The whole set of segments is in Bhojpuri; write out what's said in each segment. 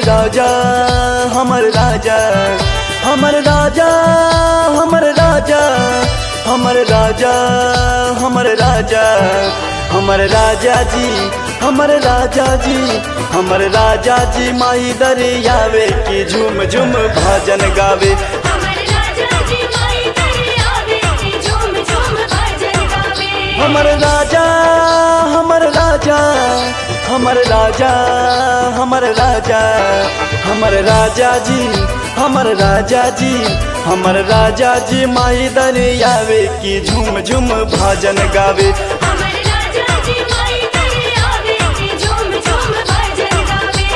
राजा हमर राजा हमर राजा हमर राजा हमर राजा हमर राजा हमर राजा जी हमर राजा जी हमर राजा जी माई दरियावे की झूम झूम भजन गावे हमर राजा जी माई दरियावे की झूम झूम भजन गावे हमर राजा हमर राजा हमर राजा हमर राजा हमर राजा जी हमर राजा जी हमर राजा जी माई दरियावे की झूम झूम भजन गावे हमर राजा जी माई दरियावे की झूम झूम भजन गावे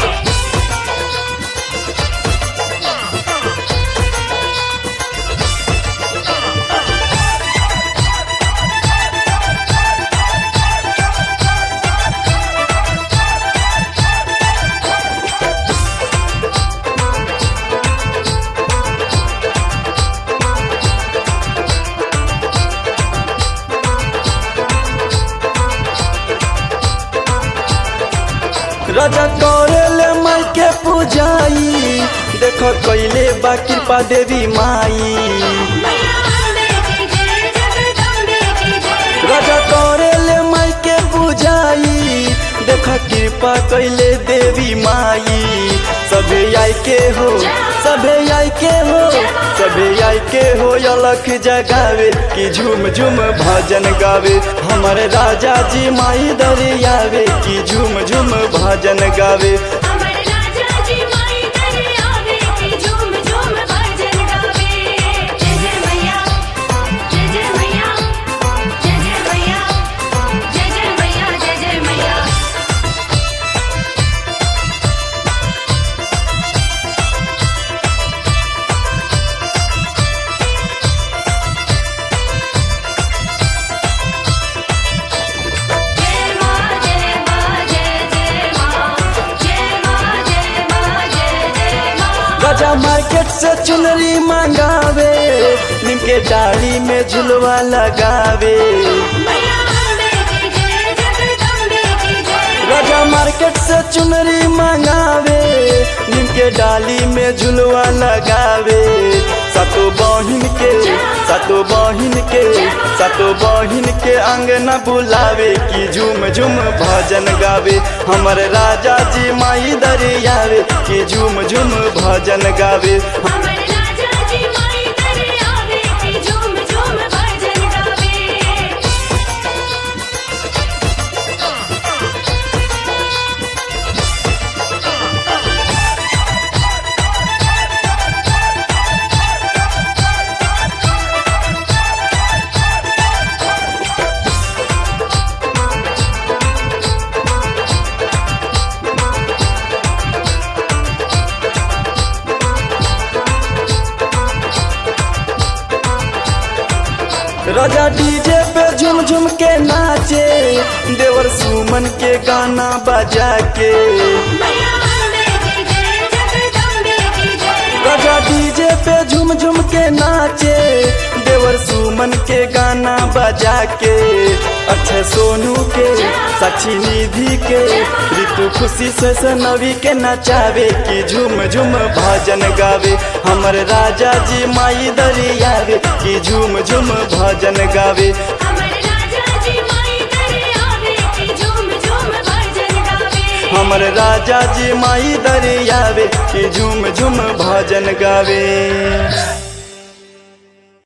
राजा करेले माई के पूजाई देख कैले बा कृपा देवी माई मैया अम्बे की जय जगदम्बे की जय राजा करेले माई के पूजाई देख कृपा कैले देवी माई सभे आई के हो सभे आई के हो सभे आई के हो अलख जगावे कि झूम झूम भजन गावे हमर राजा जी माई दरियावे कि झूम झूम भजन गावे हमर राजा जी माई दरियावे की झूम झूम भजन गावे जय जय मैया जय जय मैया जय जय मैया जय जय मैया जय जय मैया जय मां जय मां जय जय मां जय मां जय मां जय जय मां राजा मार्केट से चुनरी मंगावे नीम के डाली में झुलवा लगावे मैया अम्बे की जय जगदम्बे की जय राजा मार्केट से चुनरी मंगावे नीम के डाली में झुलवा लगावे सतो बहिन के सतो बहिन के सतो बहिन के अंगना बुलावे की झूम झूम भजन गावे हमर राजा जी माई दरियावे की झूम झूम भजन गावे हमर राजा जी माई दरियावे की झूम झूम भजन गावे राजा डीजे पे झुम झुम के नाचे देवर सुमन के गाना बजा के मैया अम्बे की जय जगदम्बे की जय राजा डीजे पे झुम झुम के नाचे देवर सुमन के गाना बजा के अच्छे सोनू के साक्षी निधि के ऋतु खुशी से सनवी के नचावे की झूम झूम भजन गावे हमर राजा जी माई दरियावे की झूम झूम भजन गावे हमर राजा जी माई दरियावे की झूम झूम भजन गावे हमर राजा जी माई दरियावे की झूम झूम भजन गावे